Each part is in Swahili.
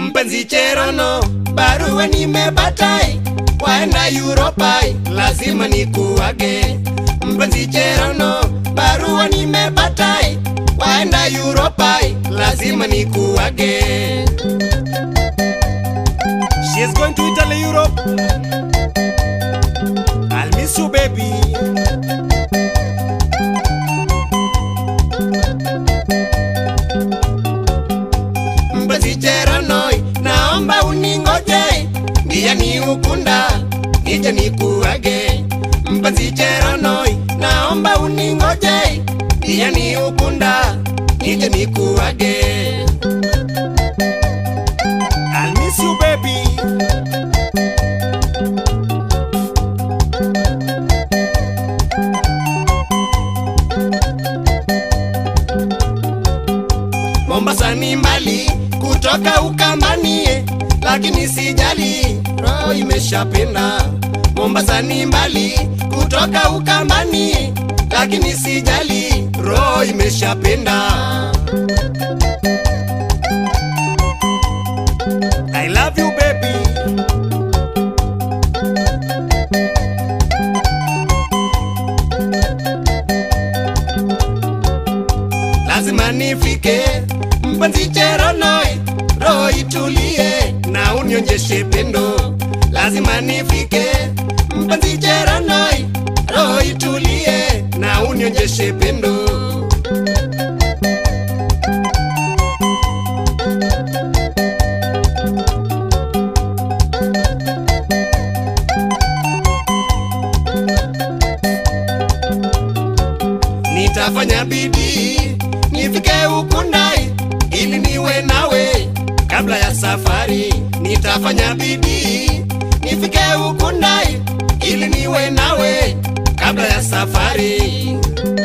mpenzi Cherono, barua nimepatai, waenda Europai, lazima nikuage. Mpenzi Cherono, barua nimepatai, waenda Europai, lazima nikuage. She is going to Italy, Europe. I'll miss you, baby. Mpenzi Cheronoi, naomba uningoje, ndiye ni ukunda, nije nikuage. Mpenzi Cheronoi, naomba uningoje, ndiye ni ukunda, nije nikuage. I'll miss you, baby. Mombasa ni mbali kutoka Ukambani, lakini sijali, roho imeshapenda. Mombasa ni mbali kutoka Ukambani, lakini sijali, roho imeshapenda. I love you baby. lazima nifike mpenzi Cheronoi, roho itulie na unionyeshe pendo. Lazima nifike mpenzi Cheronoi, roho itulie na unionyeshe pendo. Nitafanya bidii nifike Ukundai ili niwe nawe kabla ya safari. Nitafanya bidii nifike Ukundai ili niwe nawe kabla ya safari.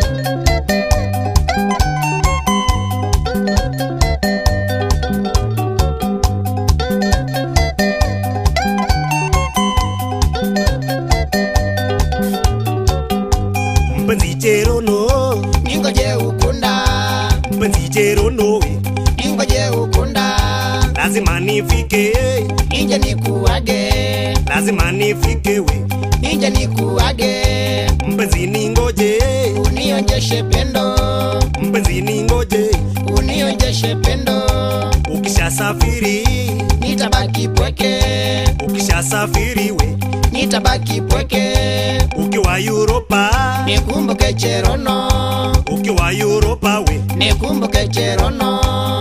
Mpenzi Cherono, ningoje ukunda mpenzi Cherono, we, ningoje ukunda lazima nifike, nije nikuage lazima nifike we, nije nikuage mpenzi ningoje, unionjeshe pendo mpenzi ningoje, unionjeshe pendo ukishasafiri, nitabaki pweke ukishasafiri we, nitabaki pweke ukiwa Europa, nikumbuke cherono ukiwa Europa we, nikumbuke cherono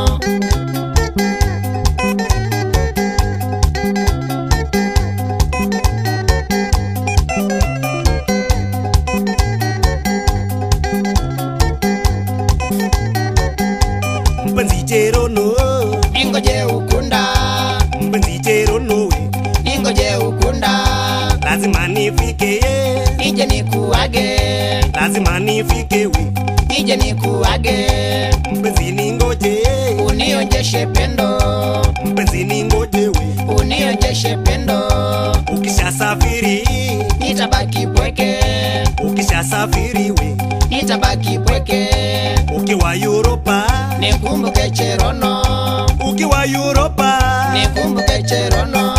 mpenzi Cherono, ningoje ukunda mpenzi Cherono we, ningoje ukunda lazima nifike, nije nikuage lazima nifike we, nije nikuage mpenzi ningoje, unionjeshe pendo mpenzi ningoje we, unionjeshe pendo ukishasafiri, nitabaki pweke ukishasafiri we, nitabaki pweke ukiwa Europa, nikumbuke cherono ukiwa Europa, nikumbuke cherono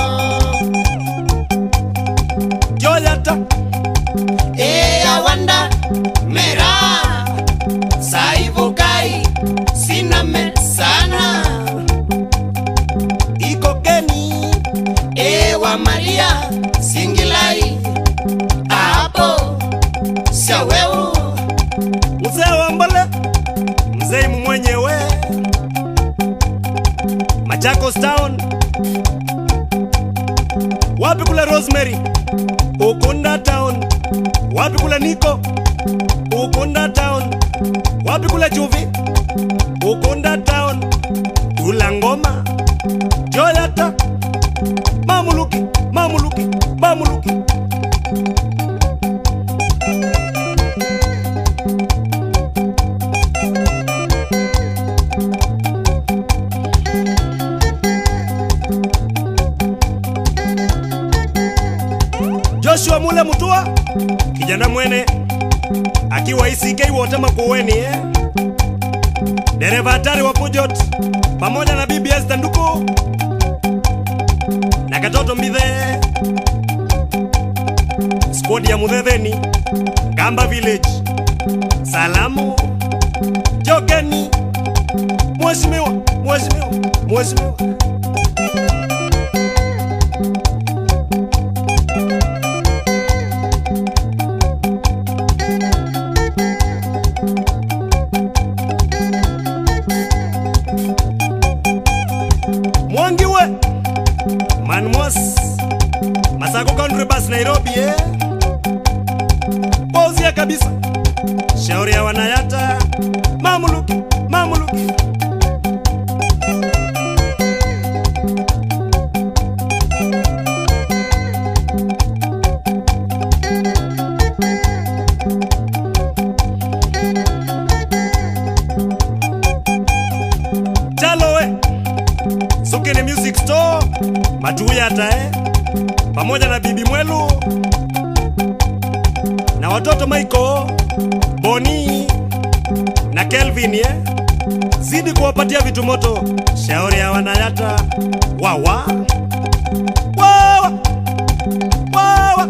Joyata, e awanda mera saivukai siname sana iko Keni, e wa maria singilai apo saweu mzee wa Mbole, mzee mwenyewe, Machakos Town, wapi kule Rosemary, Ukunda Town, wapi kule Niko, Ukunda Town, wapi kule Chuvi, Ukunda Town, Tula Ngoma, Joyata, Mamuluki, Mamuluki, Mamuluki. Joshua Mule Mutua, kijana mwene akiwa ICK wote Makueni eh? dereva hatari wa Pujot pamoja na BBS Tanduku wodi ya Mudhedheni, Gamba Village. Salamu jokeni, mheshimiwa, mheshimiwa, mheshimiwa. Mwangiwe Manmos Masako Country Bus Nairobi eh? Pozia kabisa Shauri ya wanayata Mamuluki Mamuluki Chalowe Sukini Music Store Matuyata eh? pamoja na bibi Mwelu na watoto Michael, Boni na Kelvin eh? Zidi kuwapatia vitu moto. Shauri ya wanayata wawa wawa wawa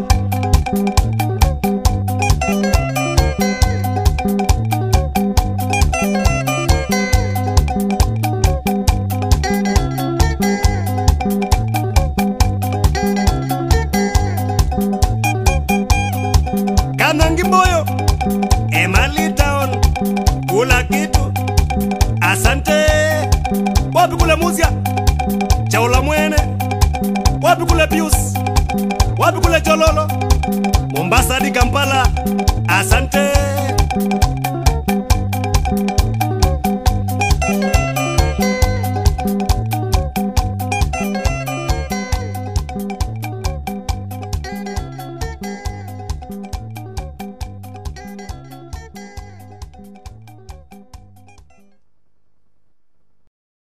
Kanangi Moyo, Emali Town, kula kitu. Asante. Wapi kule Muzia? Chaula Mwene. Wapi kule Pius? Wapi kule Chololo? Mombasa hadi Kampala. Asante.